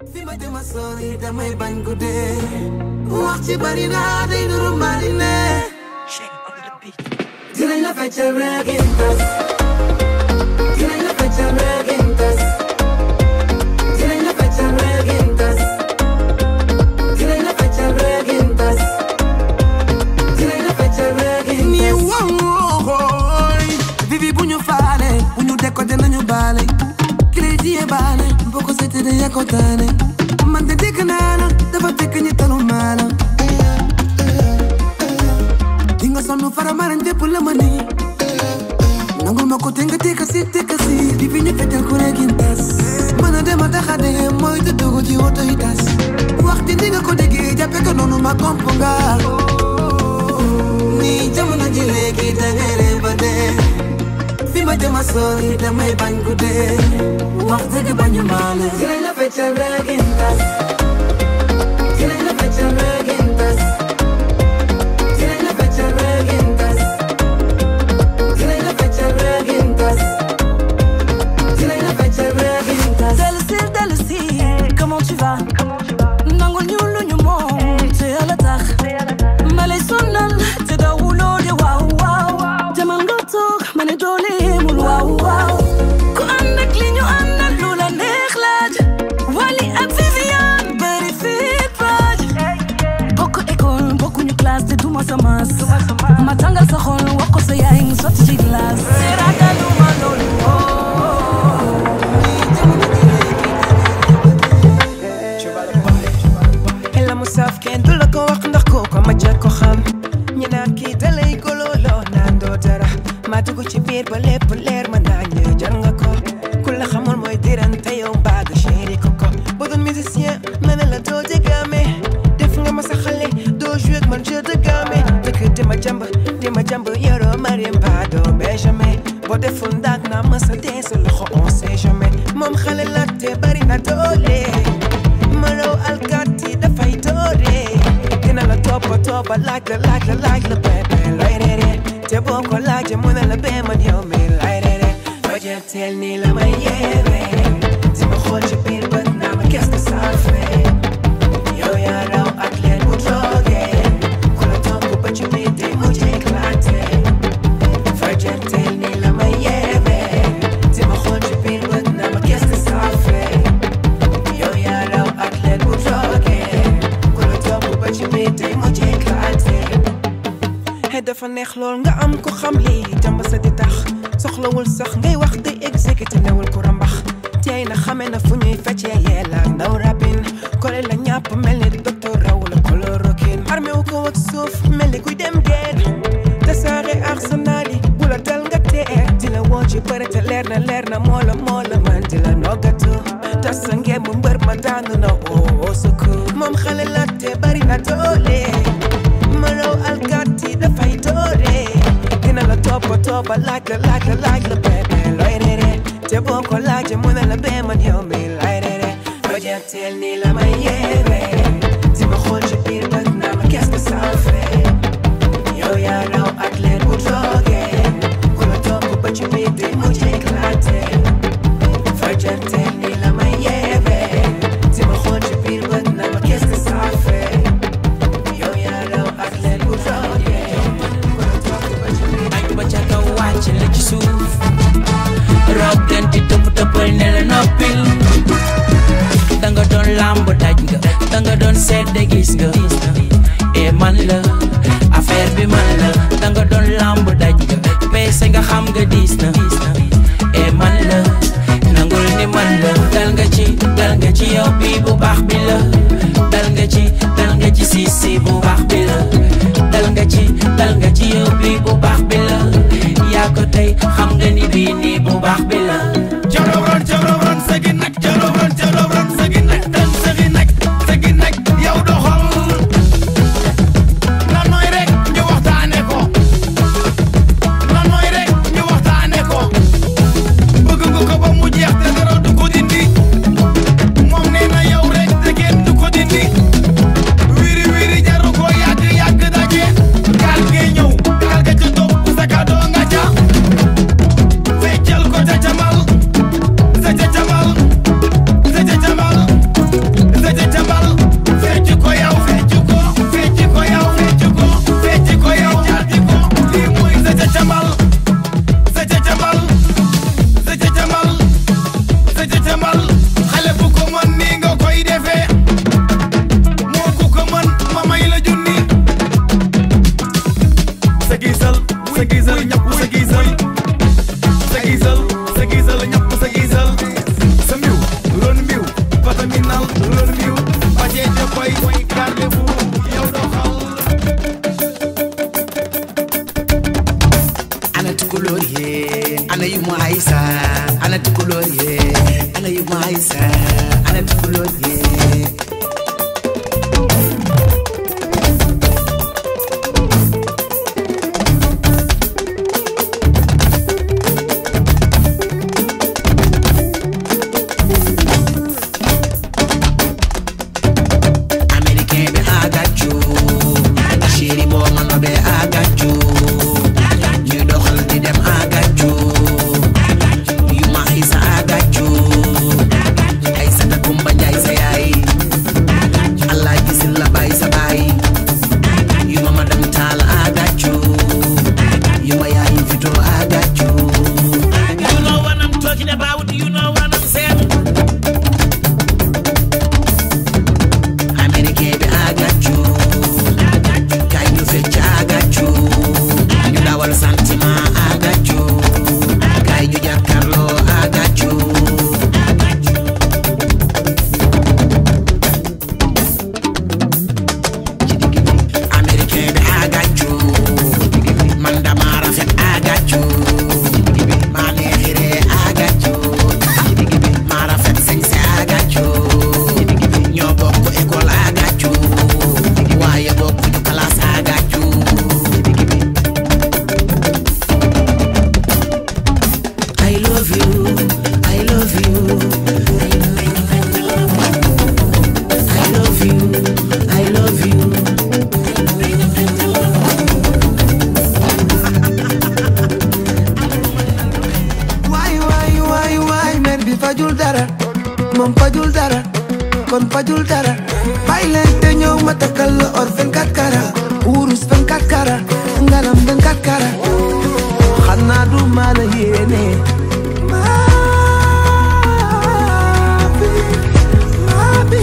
fi ma jëma sori damay bañ guddee wax ci bari naa day nuru marine dinañ la feccal reggae tas dinañ la feccal reggae tas dinañ la feccal reggae tas dinañ la feccal reggae tas dinañ la feccal reggae tas ni wooy bibi bu ñu faale bu ñu décoté nañu baale crédit yi baale boo ko seetee de yaa ko taane man de dégg naa la dafa fekk ñi talu maa la di nga sonn fara maran dépp la ma nii nangul ma ko te nga tekka si tekka si di fi ñu fetal ku regin tas mën a dem a taxa de mooy te dugg ci woto yi tas waxti di nga ko déggee jàppe ko noonu ma komp nga nii jamono ji léegi da ngay ree ba dee fi ma jëma sori damay bañ guddee wax dëgg bañu maale dinañ la feccal regin tas dinañ la feccal regin tas dinañ la feccal regin tas dinañ la feccal regin tas dinañ la feccal regin tas Dellusi dellusi comment tu vas nangul ñu lu ñu moom te yàlla tax ma lay sonal te dawuloo de waaw waaw demal nga toog ma ne doole yemul waaw waaw ku ànd ak li ñu ànd ak lu la neex laaj Wally ak Viviane bëri fit baaj bokk école bokkuñu classe te duma sa mas ma tàngal sa xol wax ko sa yaay mu sotti ci glace te ragaluma loolu la mu saf kenn du la ko wax ndax kooku ma jëkk ko xam ñi naan kii da lay golooloo naan doo dara ma dugg ci biir ba lépp leer ma naa ñëw jar nga ko ku la xamul mooy dirante yow mbaaga chéri ko ko bu doon musicien ma ne la doo dégaame def nga ma sa xale doo jouer ak man jeu de gamme dëkk di ma jàmb di ma jàmb yoroo mariem ba doo benjamin boo deful ndaag naa ma sa dee sa loxo on sait jamais moom xale la te bari na doole mënoo alkaati dafay doore dina la toppa toppa laaj la laaj la laaj la bébé looy reere te boo ko laajee mu ne la bee man yow mi lay reere fajal teel nii la may yeere si ma xool ci biir bët naa ma qu'est-ce que ça fait yow yaa raw ak leen bu toogee ku la topp ba ci biir day mujj éclaté fajal teel nii la may yeere si ma xool ci biir bët naa ma qu'est-ce que ça fait yow yaa raw ak leen bu toogee ku la topp ba ci biir tey mu jékkaate xëy dafa neex lool nga am ko xam lii jàmb sa di tax soxlawul sax ngay wax di exécuté newul ku rambax tey na xame na fu ñuy feccee yeela ndaw rabin kole la ñàpp mel ni docteur raw la chloroquine armé wu ko ak suuf mel ni kuy dem geen tasaare arsenal yi bu la dal nga tee di la woo ci bëre te leer na leer na moo la moo la man di la noggatu tas sa ngeen mu mbër ma daanu na oo secours moom xale la te bari na doole ma raw alkaati dafay doore dina la toppa toppa laaj la laaj la laaj la bébé looy reere te boo ko laajee mu ne la bee man yow mi lay reere fajal teel nii la may yeere si ma xool ci biir bët naa ma qu'est-ce que ça fait yow yaa raw ak leen bu toogee ku la topp ba ci biir day mujj éclaté fajal teel nii la may yeere si ma xool ci biir bët naa ma qu'est-ce que ça fait yow yaa raw ak leen bu toogee ku la topp ba ci biir añ ba ca kaw wàcc la ci suuf rob ganti tëpp tëppal ne la noppil danga doon làmb daj nga danga doon sedde gis nga e man la affaire bi man la danga doon làmb daj nga peese nga xam nga diis na e man la nangul ni man la dal nga ci dal nga ci yow bi bu baax bi la dal nga ci dal nga ci si si bu baax bi la dal nga ci dal nga ci yow bi bu baax bi la yaa ko tey xam nga ni bii nii bu baax bi la Jalobron jalobron segi nak jalobron jalobron segi nak dan segi nak segi nak yow doxal na nooy rek ñu waxtaane ko na nooy rek ñu waxtaane ko bëgg nga ko ba mu jeex te dara du ko dindi moom nee na yow rek te kenn du ko dindi wiri wiri jaru ko yàgg doxal review ba cee ca boy garde-vous yow doxal ana tukulóor yee ana yu mu aysa ana tukulóor yee ana yu mu aysa ana tukulóor yee américain bi agaccu chéri boo ma nobee agaccu ñuy doxal di dem agaccu yu ma isa agaccu ay sata kumba njaay sa yaay allah gisil la bay sa baay yu ma madam taal agaccu yu ma yaay fito agaccu You know what I'm talking about, you know what I'm saying. américain bi agaccu kay ñu fecc agaccu ñu dawal sentiment agaccu kay ñu jàkkarloo agaccu américain bi agaccu man dama rafet agaccu maa neexiree agaccu maa rafet sañse agaccu ñoo bokk école agaccu waaye bokk ñu classe agaccu I love you I love you I love you I love you waay waay waay waay mer bi fajul dara moom fajul dara kon fajul dara bàyyi leen te ñëw ma takkal la or 24 kara wurus 24 kara ngalam 24 kara xanaa du ma la yéene maa bi maa bi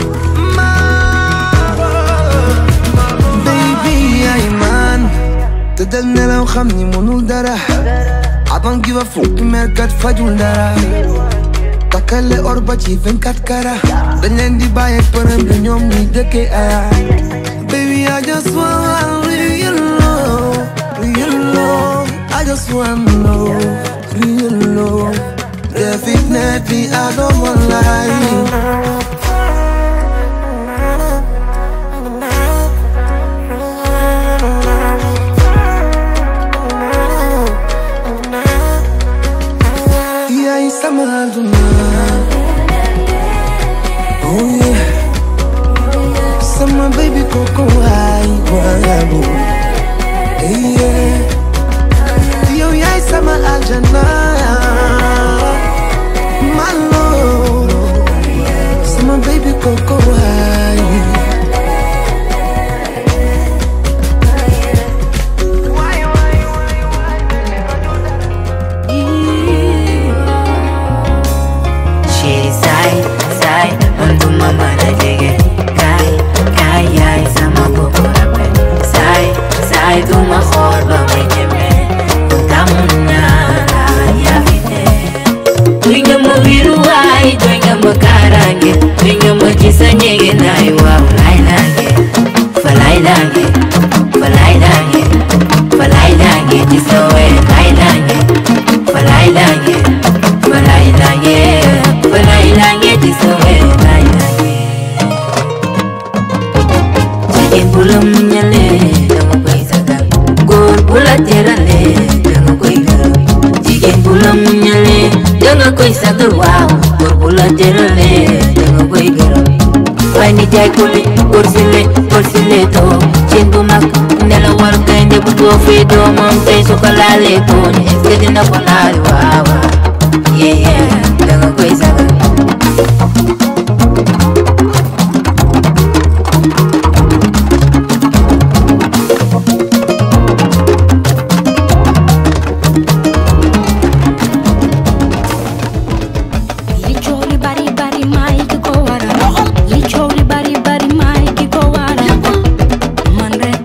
maa baby ay man te dal nelaw xam ni mënul dara I don't give a fuck merkat fajul dara takkale or ba ci 24 kara dañ leen di bàyyi përëm bi ñoom ñuy dëkkee aya baby I just want real love real love I just want love real love definitely I don't want lie yaay sama àdduna oh yeah sama baby koko waay waaw yeah yow yaay sama aljana my love sama baby koko waay Chéri saay saay man du ma mën a jege kaay kaay yaay sama bopp rafet saay saay du ma xool ba may ñeme tamu naa yaa fi ne doy nga ma wiru waay doy nga ma kaaraange doy nga ma ci sa njege naay waaw laay laange fa laay laange fa laay laange fa laay laange ci sa wee laay laange fa laay laange fa laay laange fa laay laange ci sa wee laay laange jigéen bu la muñalee danga koy sagal góor bu la teralee danga koy gërëm jigéen bu la muñalee danga koy sagal waaw góor bu la teralee danga koy gërëm waaye ni jaay ko li góor si le góor si le too cin bu mag nelawal gaynde bu too fii doomam tey su ko laalee ko ni est-ce que dina ko laali waaw waaw yeah yeah danga koy sagal li coow li bari bari maay ki ko waral li coow li bari bari maay ki ko waral man rek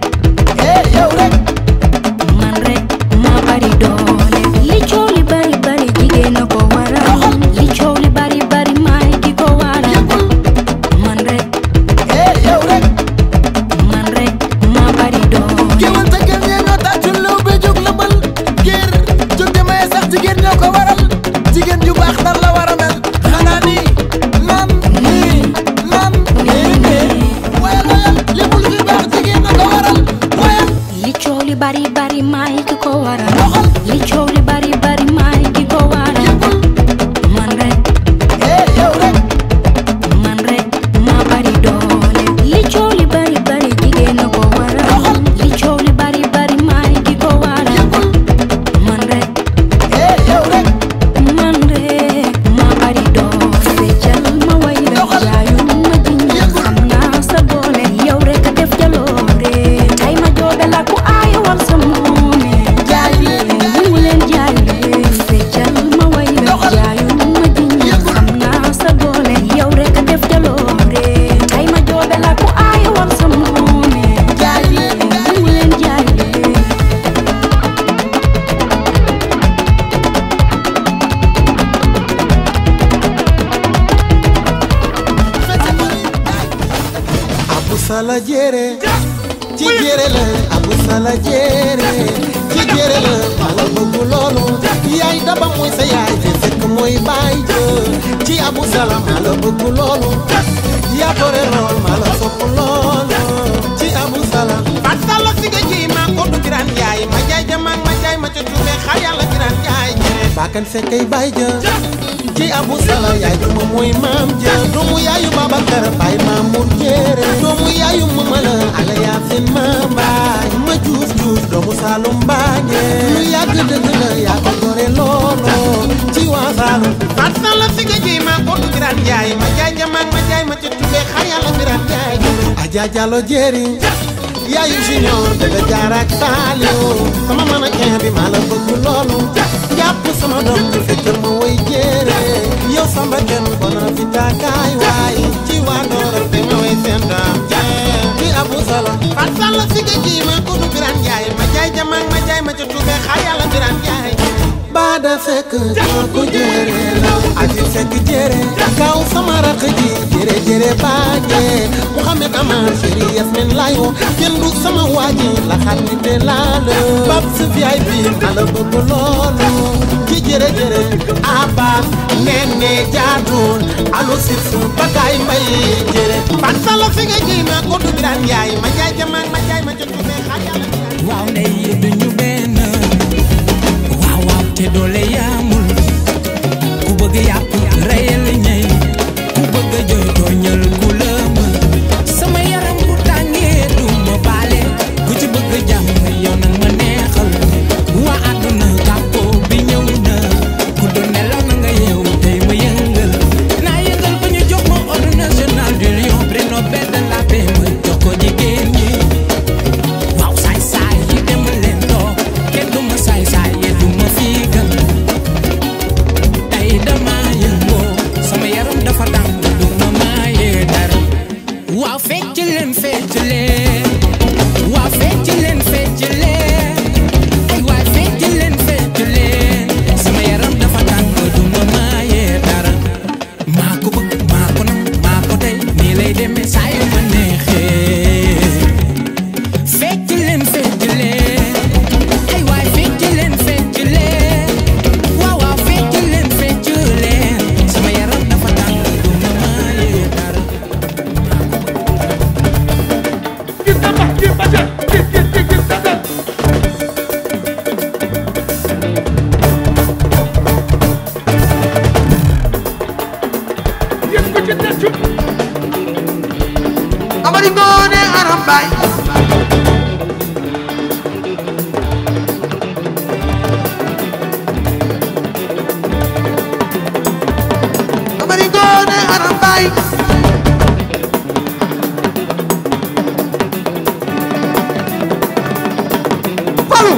man rek ma bari doole li coow li bari bari jigéen a ko waral li coow li bari bari maay ki ko waral bari bari maay ki ko waral li coow li bari bari maay ki ko waral man rek man rek maa bari doole li coow li bari bari jigéen a ko waral li coow li bari bari maay ki ko waral man rek man rek maa bari doole feccal ma way la jaayu ma jinja xam naa sa doole yow rek a def jaloore tay ma joobe la ku aay wal sa moome jaay leen mu leen jaay leen feccal ma way la jaayu ma jinja xam naa sa doole yow rek a def jaloore tay ma joobe la ku aay wal sa moome jaay leen mu leen jaay leen abu sala jere ci jere la abu sala jere ci jere la mala bëgg loolu yaay daba mooy sa yaay te fekk mooy baay jë ci abu sala mala bëgg loolu yaa bore lool mala sopp loolu ci abu sala Fat Sall si nga ji maa ko du giraan yaay ma jaay jamaag ma jaay ma ca tuube xar yàlla giraan yaay jere baakan fekkay baay jë ci abu sala yaay duma mooy maam jë doomu yaayu babakar baay maamur jere doomu yaayu mamala ala yaasin ma baay ma juuf juuf doomu saalum baañe lu yàgg dëgg la yaa ko gore loolo ci waa saalum Fat Sall si nga ji maa ko du giraan yaay ma jaay jamaag ma jaay ma ca tuube xar yàlla giraan yaay jere Aja Jalo Jeri yaayu junior bébé jaar ak Saliou sama man ak bi maa la bëgg loolu jàpp sama doom bi fekkal ma woy jéere yow samba kenn bona fi taakaay waay ci waa Doora te ma woy seen daam jee ci Abu Salam Fat Sall si nga ji maa ko du giraan yaay ma jaay jamaag ma jaay ma ca tuube xar yàlla giraan yaay jere baada fekk kooku jere la aji fekk jere kaw sama rakk ji jere jere baaje Muhammad Amar chéri Yasmin layo kenn du sama waaji la xat ni te laalo bab si VIP ala bëgg loolu ci jere jere Abbas nene jaadun alu sif bagaay mbay jere Fat Sall si nga ji maa ko du giraan yaay ma jaay jamaag ma jaay ma ca tuube xar yàlla giraan waaw ndey yi duñu benn waaw waaw te doole yaamul ku bëgg yàpp reyal ñey ku bëgg jooy tooñal ku la mën sama yaram bu tàngee du ma baale ku ci bëgg jàmm yow nag ma neexal waa àdduna kàppo bi ñëw na ku doon nelaw na nga yeewu tey ma yëngal naa yëngal ba ñu jox ma ordre national du lion prix Nobel de la paix ma jox ko jigéen ñi waaw saay saay yi dem leen toog kenn du ma saay saay yi du ma fiigal tey dama yëngoo sama yaram dafa tàng du ma maayee dara waaw fecc leen fecc leen waaw fecc leen fecc leen ay waay fecc leen fecc leen sama yaram dafa tàng du ma maayee dara maa ko bëgg maa ko nam maa ko tey nii lay demee saa yu ma neexee fecc leen fecc leen ay waay fecc leen fecc leen waaw waaw fecc leen fecc leen sama yaram dafa tàng du ma maayee dara Amari Ngoone Aram Baay Amari Ngoone Aram Baay Falu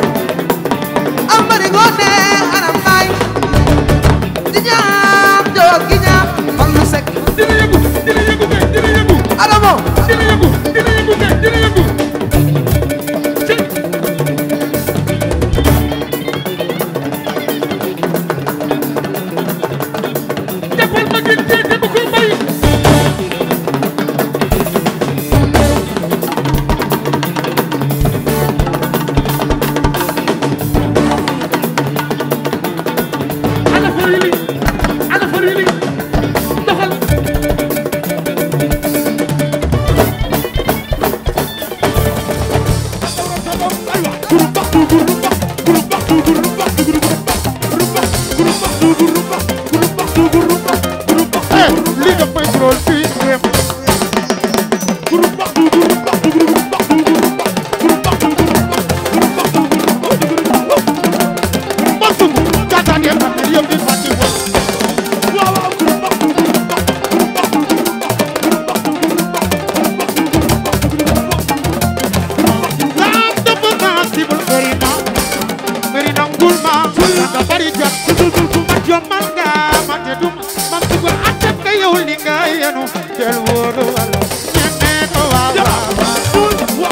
Amari Ngoone Aram Baay di ñaam joor gi ñaam Fallu Sekk dina yëngu dina yëngu kay dina yëngu Adamo dina yëngu dina yëngu kay dina ngay yenu tel wóoru walo ñeme ko waaw waaw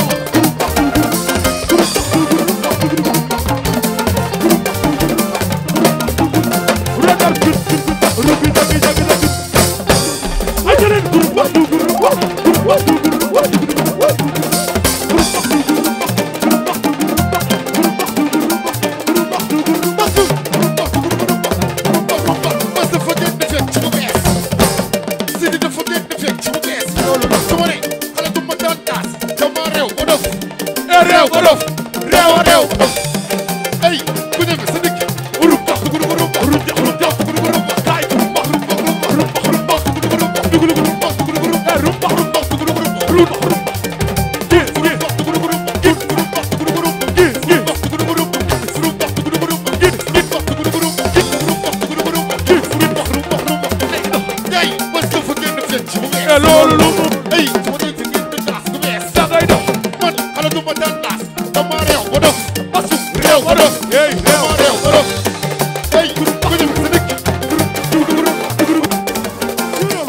Mas dafa gën di fekk ci bu bees Sidi dafa gën di fekk ci bu bees loolu la su ma ne xale du ma daan taas dama réew ba dof eh réew ba dof réew a réew ba dof ay ku ñeme sa dëkk urub bax dugub urub bax urub jax urub jax dugub urub bax kaay urub bax urub bax urub bax urub bax dugub urub bax dugub urub bax dugub urub eh urub bax urub bax dugub urub bax urub bax urub bax gis gis bax dugub urub bax gis urub bax dugub urub bax gis gis bax dugub urub bax gis urub bax dugub urub bax gis gis bax dugub urub bax gis urub bax dugub urub bax gis urub bax urub bax urub bax léegi nag gars yi mas dafa gën di fekk ci bu bees loolu lu mu ay su ma dégg ngeen di taas bu bees da ngay dox man xale du ma daan taas dama réew ba dof asu réew ba dof hey dama réew ba dof ay ku ñeme sa dëkk dugub urub dugub urub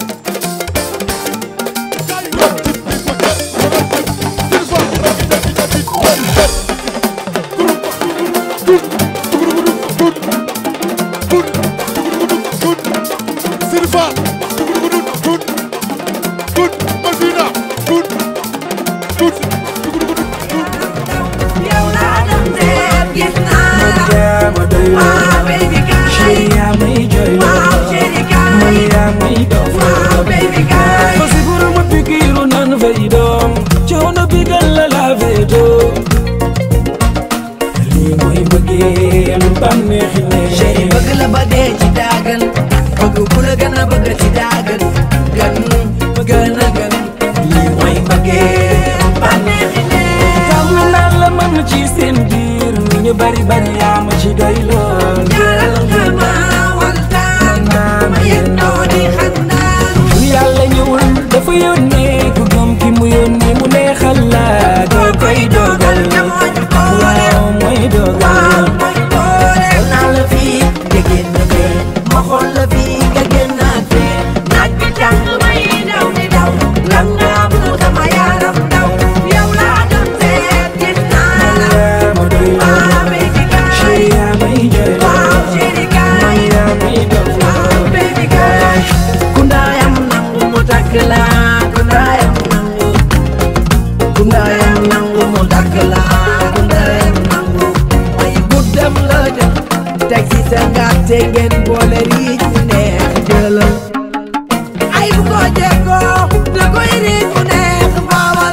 Fasi buru ma pikiru nan fay doom coono bi gal la lave do lii mooy bëggeel bànneexi ne chéri bëgg la ba dee ci daagan bëgg ku la gën a bëgg ci daagan gën gën a gën lii mooy bëggeel bànneexi ne xam naa la man ci seen biir ni ñu bari bari yaa ma ci doy lool jaaral nga ma waxtaan ma yendoo di xandaan lu yàlla ñëwul dafa yónnee ku gëm ki mu yónnee mu neexal la doo koy dogal waaw mooy dogal xool naa la fii nga génn fee ma xool la fii nga génnaat fee naaj bi tàng may daw di daw lan nga am lu sama yaram daw yow laa doon seet gis naa la ma doy ah baby girl chéri yaa may jooy waaw chéri girl yaa may dof ah baby girl ku ndaayam nangu mu takk la ku ndaayam nangu ku ndaayam nangu mu takk la ku ndaayam nangu ay guddam la dem teg ci sa ngàtte ngeen boole riij mu neex jëlal ay bu ko jéggoo da koy riij mu neex baawal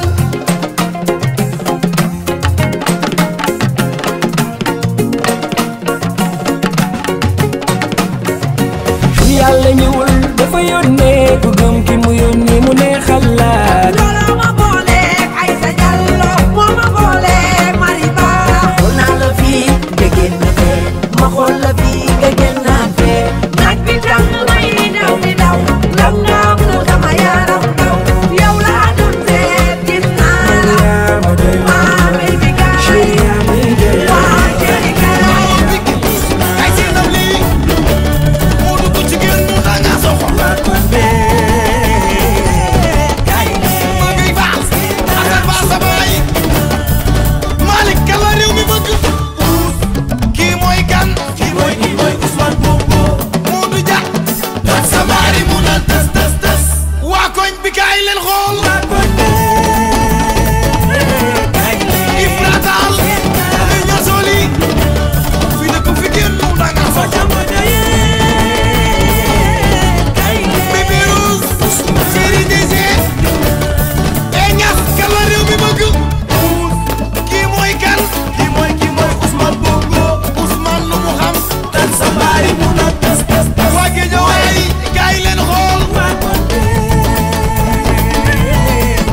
lu yàlla ñëwul dafa yónnee ku gëm ki mu yónnee mu neexal la looloo ma booleeg ay sa jallo moo ma booleeg mari baa xool naa la fii nga génn fee ma xool la fii nga génnaat fee naaj bi tàng may daw di daw lan nga am lu sama yaram daw yow laa doon seet gis naa la ma doy ah baby girl chéri yaa may jooy ah chéri girl ay seen am lii moo dugg ci génn mu danga soxla maa ngi baal asal baal sa baay Malick kan la réew mi bëgg kii mooy kan kii mooy kii mooy Ousmane Bongo Modou Dia ak sa baari mu naan tës tës tës waa koñ bi kaay leen xool Ibra Taal li ñasoli fi dëkk fi génn mu danga soxla Bébé Rose Chéri Désé e ñas kan la réew mi bëgg kii mooy kan kii mooy kii mooy Ousmane Bongo Ousmane lu mu xam tan sa baari mu na tas tas tas waa Géejawaay gaay leen xool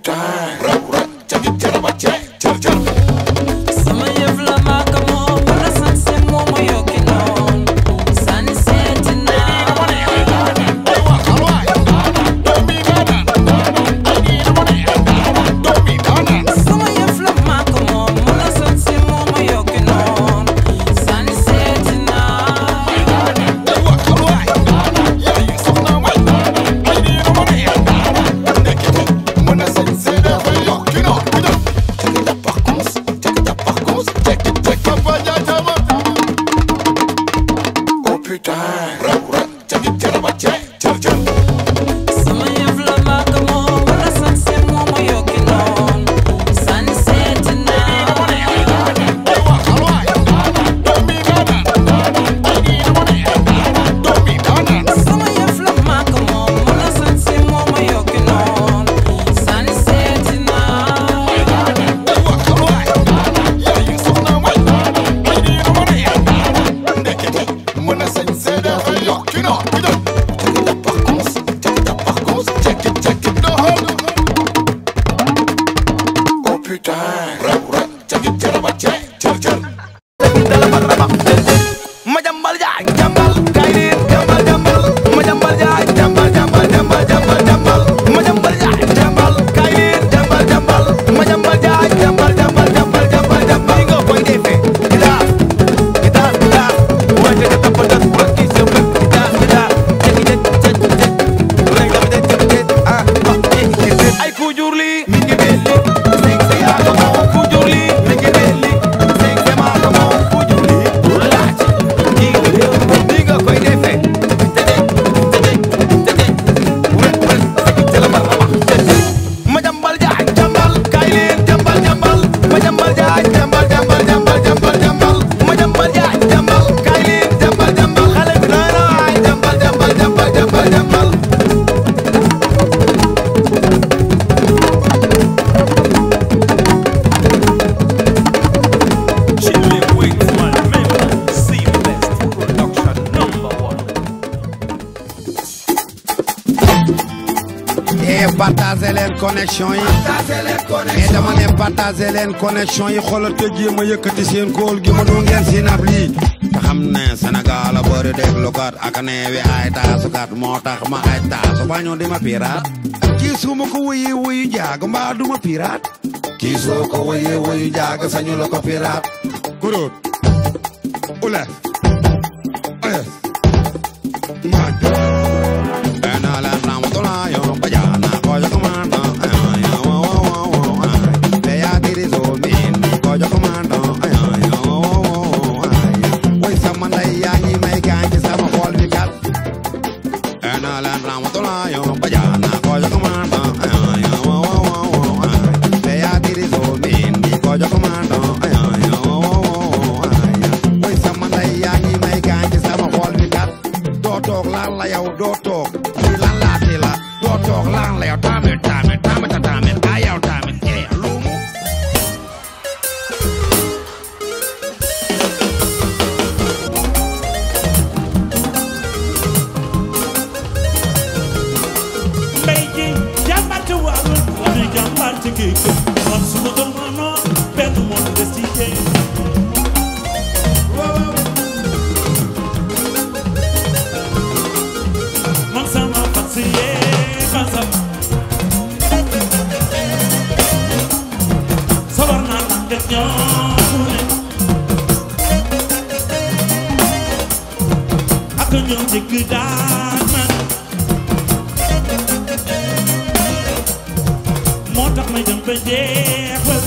putain rap rap cagi jaraba ce jar jar sama yëf la maaka moom wala sanse moo ma yokki noon sani seeti naa sama yëf la maaka moom wala sanse moo ma yokki noon sani seeti naa sama yëf la maaka moom wala sanse moo ma yokki noon sani seeti naa sama yëf la maaka moom wala sanse moo ma yokki noon sani seeti naa ma jambal jaay jambal kay leen jambal jambal ma jambal jaay jambal jambal jambal jambal jambal ma jambal jaay jambal kay leen jambal jambal ma jambal jaay jambal jambal jambal jambal jambal nga koy defee gitaar gitaar gitaar wante ka tappatat wakki sa bët gitaar gitaar jëkki jëkk jëkk jëkk lay nga jëkk jëkk jëkk ah ay ku jur lii mi ngi belli sing sa yaa ko moom ku jur lii mi ngi belli sing sa maa ko moom ku jur lii laaj nii nga nii nga koy defee ma jambal jaay jambal kay leen jambal jambal ma jambal jaay jambal jambal jambal jambal jambal ma jambal jaay jambal kay leen jambal jambal xale bi naa na waay jambal jambal jambal jambal jambal et partager leen connexion yi et dama ne partager leen connexion yi xoolal te jéem a yëkkati seen kóol gi mënu ngeen si nab lii te xam ne Sénégal a bëri déglukat ak neewi ay taasukat moo tax ma ay taasu bañu di ma piraat kii su ma ko wuyi wuyu jaag mbaa du ma piraat kii soo ko wuyi wuyu jaag sañu la ko piraat kuróot ule ule maa Ena la ramatola yo payana koyo komando ay wo wo wo wo ay le ya diri zo min koyo komando ay wo wo wo ay way sama nday yaa ngi may gaañ ci sama xol bi kat Ena la ramatola yo payana koyo komando ay wo wo wo wo ay le ya diri zo min koyo komando ay wo wo wo ay way sama nday yaa ngi may gaañ ci sama xol bi kat doo toog lan la yow doo toog lii lan laati la doo toog lan la yow tamit tamit tamit tamit a yow tamit eh luumu mbay ji jàmbarte waarul la ñuy jàmbarte géej man su ma doon mënoo benn moo des ci géej man sama fas yee fasam sawar naa tàggat ñoom ne ak ñoom jëkk daan man moo tax may dem ba jeexal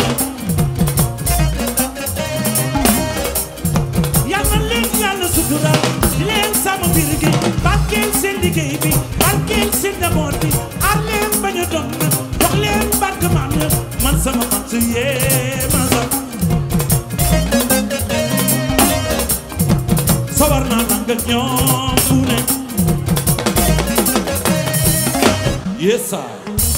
yàlla leen yàlla sutural di leen sàmm biir gi barkeel seen liggéey bi barkeel seen njaboot bi aar leen bañ a doon na jox leen barke maam ya man sama man su yee ma sax sawar naa nang ak ñoom fu ne yes sir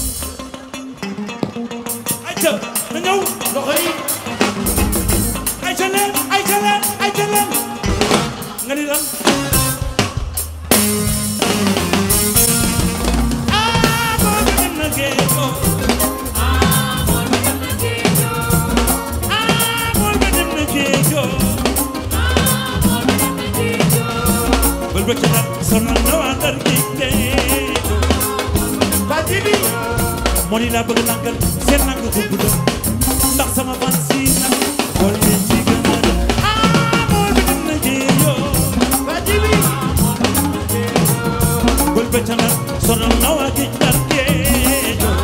ayca na ñëw loxo yi ayca leen ayca leen ayca leen nga ni lan ah boo demee na géej ko Jibi moo ni laa bëgg nangal seen nang ko gudd ndax sama fan si nag xool leen ci gën a def ah moo bi dem na jéeyoo ba jibi bul becca nag sonal na waa géej ndar géejoo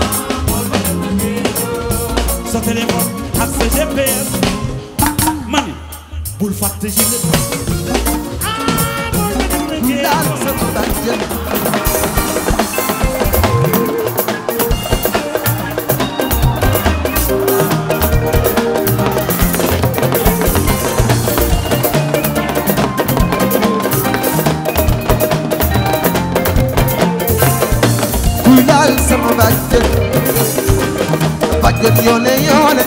sa téléphone ak sa GPS mani bul fàtte si nga ah moo bi dem na jéeyoo kuy laal sama bàjjen bàjjen yoone yoone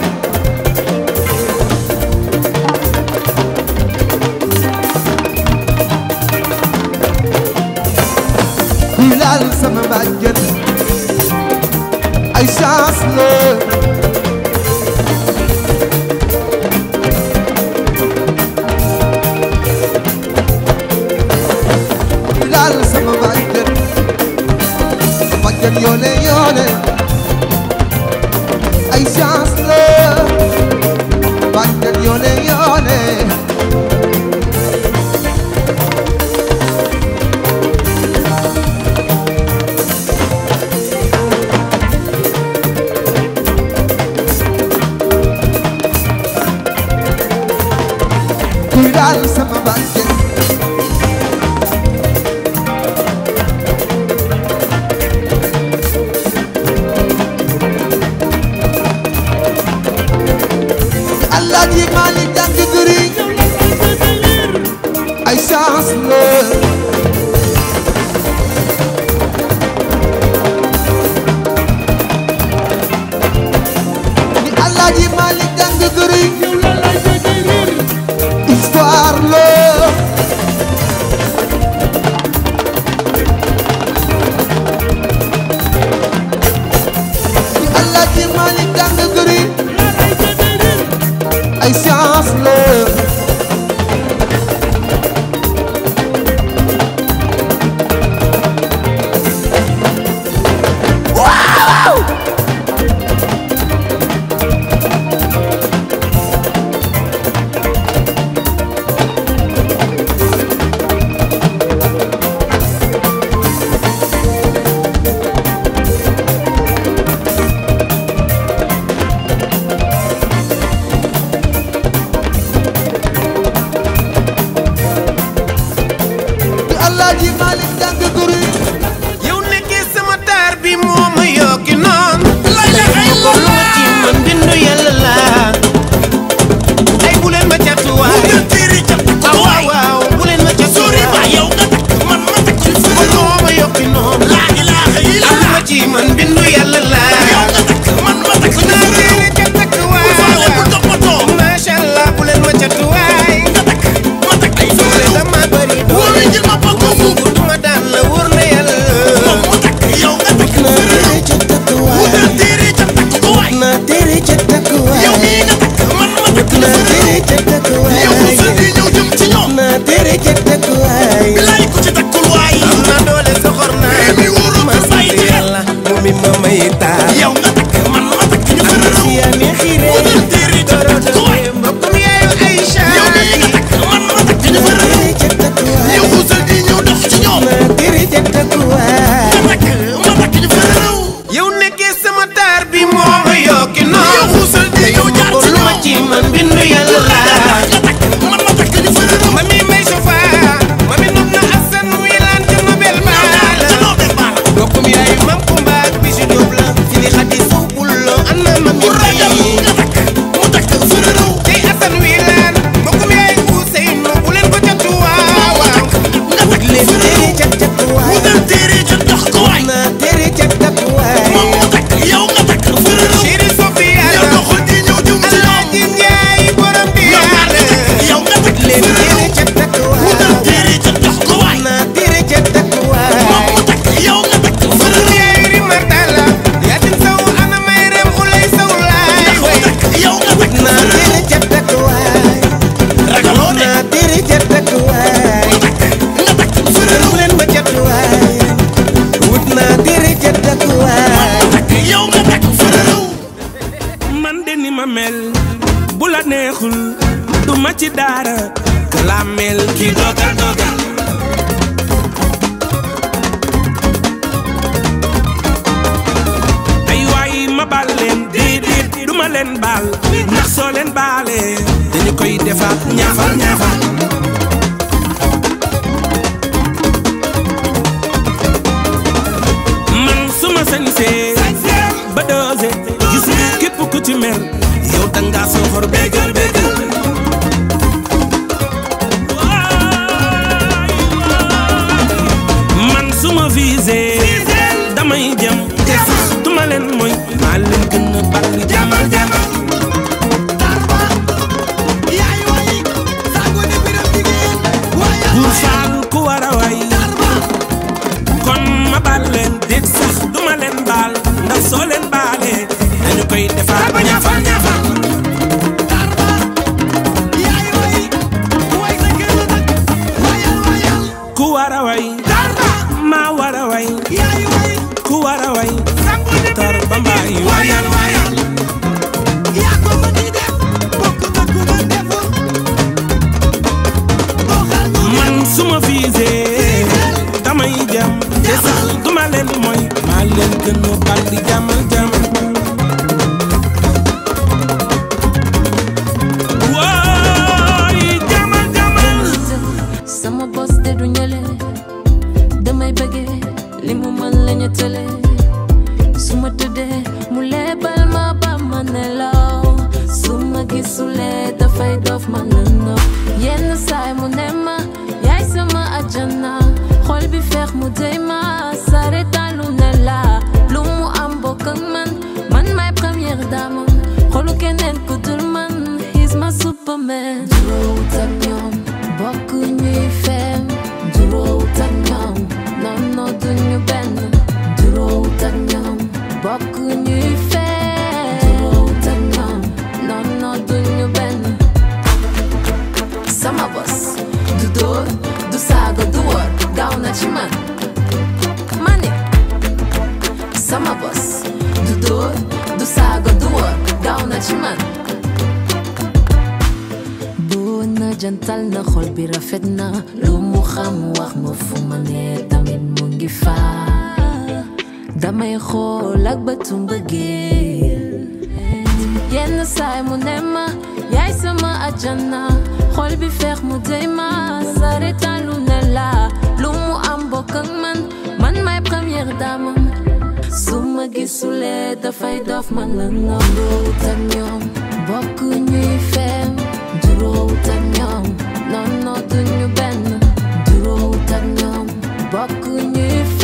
kuy laal sama bàjjen ay chance la kuy laal sama bàjjen bàjjen yoone yoone ay chance la bàjjen yoone yoone kuy daal sama bàjjen Alaaji Maalik jàng gëri ay chance la ni Alaaji Maalik jàng gëri histoire la ni Alaaji Maalik jàng gëri ay chance la waaw di Alaaji Maalik jàng gëri yow nekkee sama taar bi moo ma yokki noon ko lu ma ci man bindu yàlla la ay bu leen ma catuwaay waaw waaw waaw bu leen ma catuwaay yow nga takk man ma takk ci fa moo ma yokki noon laa ilaaha illa lu ma ci man bindu yàlla la yow nga takk man ma takk naa reere ca takk waaw waaw macha allah bu leen ma catuwaay nga takk ma takk ay doole dama bari doole ma bokk buubu duma daan la wóor na yàlla mu takk yow nga takk naa reere ca takk waay wutal téere ca takk waay naa téere ca takk waay yow mii nga takk man ma takk naa téere ca takk waay yow sa di ñëw jëm ci ñoom naa téere ca takk waay bilaay ku ci takkul waay am naa doole soxor naa mi wóoru ma sant yàlla mu mi ma may taal yow nga takk man ma takk ñu fa raw yaa ne xiire wutal téere ca takk waay mbokkum yaayu Aïcha yow mii nga takk man ma takk ñu fa raw ca takk waay yow sa di ñëw dox ci ñoom naa téere ca takk waay ma takk ma takk ñu fa raw yow nekkee sama taar bi moo ma yokki noonu yow xuusal di ñëw jaar ci ñoom ma ci man bindu yàlla laa man ma takk ñu fa raw ma mi may sofa ma mi nopp na Assane muy laan ca Nobel baala bokkum yaay mam kumba ak bisu Jóob la fi yow nga nekk fërëw man de ni ma mel bu la neexul du ma ci dara ka la mel ki dogal dogal ay waay ma baal leen déedéet du ma leen baal ndax soo leen baalee dañu koy defaat ñaafal ñaafal man suma sañsee ba doose gis nga képp ku ci mer yow danga soxor bégal bégal man suma visé damay jëm te sax duma leen mooy maa leen gën a bari jamal jamal buur faal ku war a way kon ma baal leen déet sax duma leen baal ndax soo leen baalee dañu koy defaat ba ñaafal ñaafal ku war a way maa war a way ku war a way tar ba mbaay wayal wayal man suma visé damay jam te sax duma leen mooy maa leen gën a bari jamal jamal wooy jamal jamal sama bos de du ñële damay bëggee li mu mën lañu tële su ma tëddee mu lebal ma ba ma nelaw su ma gisulee dafay dof ma lëndëm yenn saay mu ne ma yaay sama ajana xol bi feex mu dey ma sare talu ne la lu mu am bokk ak man man may première dame xolu keneen ku dul man he's my superman juróowut ak ñoom bokk ñuy feem juróowut ak ñoom non non duñu benn juróowut ak ñoom bokk ñuy feem juróowut ak ñoom non non duñu benn sama bos du dóor du saaga du wor gaaw na ci man mani sama bos du dóor du saaga du wor gaaw na ci man boo na jantal na xol bi rafet na lu mu xam wax ma fu ma ne tamit mu ngi faa damay xool ak bëtu mbëggeel yenn saay mu ne ma yaay sama ajana xol bi feex mu dey ma sare talu ne la lu mu am bokk ak man man may première dame su ma gisulee dafay dof man la ngam juróowut ak ñoom bokk ñuy feem juróowut ak ñoom non non duñu benn juróowut ak ñoom bokk ñuy